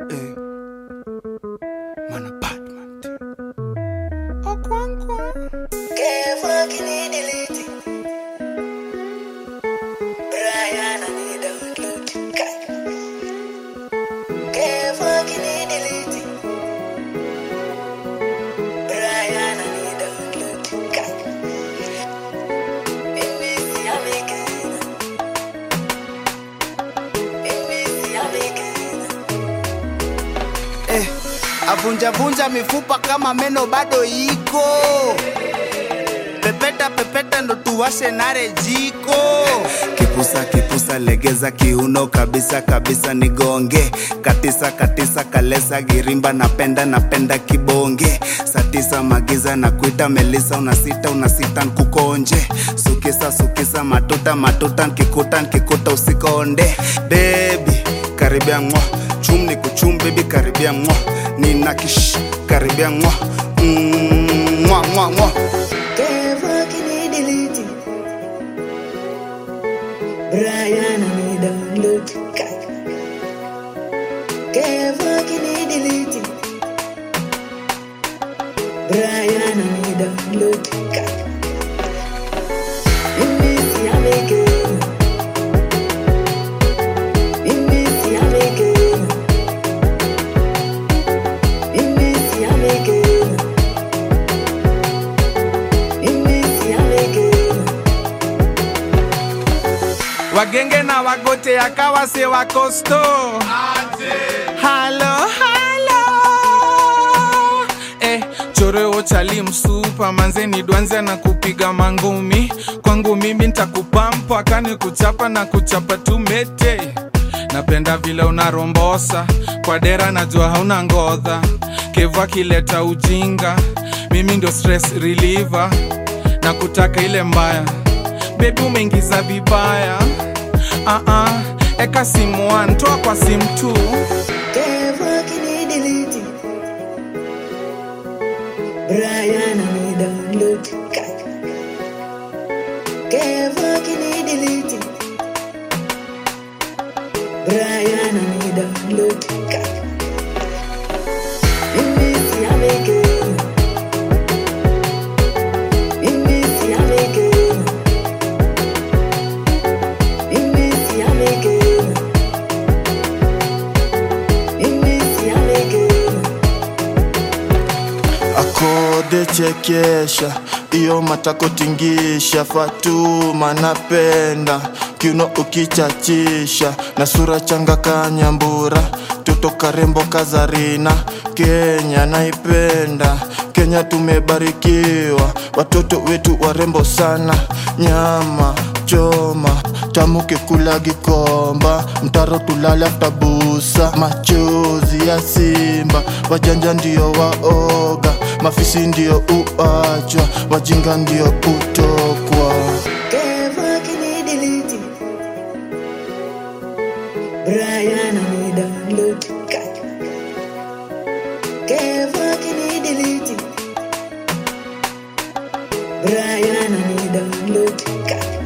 Eh. Mana Batman. Okwankwa. Eh. Avunjavunja mifupa kama meno bado iko. Pepeta pepeta ndo tuwashe nare jiko. Kipusa kipusa legeza kiuno kabisa kabisa nigonge. Katisa katisa kalesa girimba napenda napenda kibonge. Satisa magiza na kuita Melisa unasita unasita nkukonje. Sukisa sukisa matuta matuta nkikuta nkikuta usikonde. Baby karibia mwa chum ni kuchum baby karibia mwa nina kish karibia mwa Mm, mwa mwa mwa Brian, I need download. Kevo, can you delete it? Brian, I need download. Mimi si ameke. Mimi si ameke. Mimi si ameke. Mimi si ameke. wagenge na wagote yakawa se wakosto halo halo eh, choreo chali msupa manzeni dwanze na kupiga mangumi kwangu mimi ntakupampo akani kuchapa na kuchapa tumete napenda vile unarombosa kwa dera najua hauna ngodha kevu akileta ujinga mimi ndio stress reliever na kutaka ile mbaya bebi umeingiza vibaya uh-uh. eka simu one, toa kwa simu tu Kevo, can you delete it? Brian, I need download. Kevo, can you delete it? Brian, I need download. Mimi si ameke. Mimi si ameke. Mimi si ameke. Mimi si ameke. akode chekesha iyo matakotingisha fatuma napenda kiuno ukichachisha na sura changa kanyambura toto karembo kazarina kenya naipenda kenya tumebarikiwa watoto wetu warembo sana nyama choma tamuke kula gikomba mtaro tulale aftabusa machozi ya simba wajanja ndio waoga mafisi ndio uachwa wajinga ndio utokwa Kevo, can you delete it? Brian, I need download. Kevo, can you delete it? Brian, I need download.